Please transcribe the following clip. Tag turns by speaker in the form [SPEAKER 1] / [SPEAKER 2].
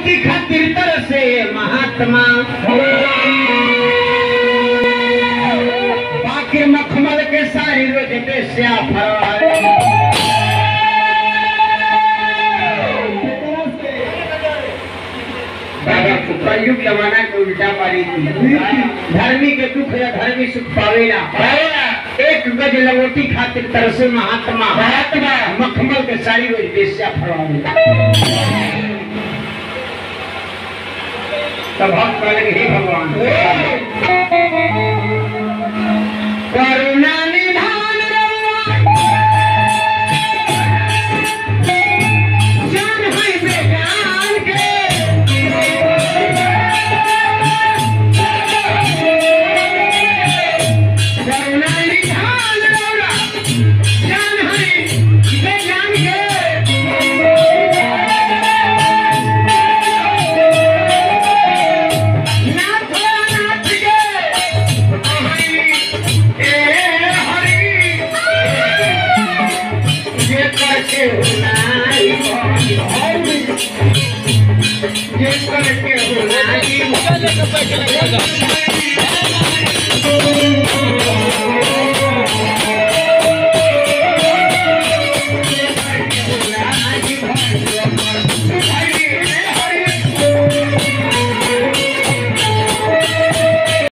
[SPEAKER 1] लवटी खातिर तरसे महात्मा बाकी मखमल के सारी रोज बेस्या फरवाए बाबा को कलयुग जमाना के उल्टा पारी थी धर्मी के दुख या धर्मी सुख पावेला एक गज लवोटी खातिर तरसे महात्मा महात्मा मखमल के सारी रोज बेस्या फरवावेला तब हम कहले हे भगवान करुणा निधान जान है बेजान के करुणा निधान जान है बेजान के नाथ नाथ के हरि ए हरि ये करके हुनाई ये करके हुनाई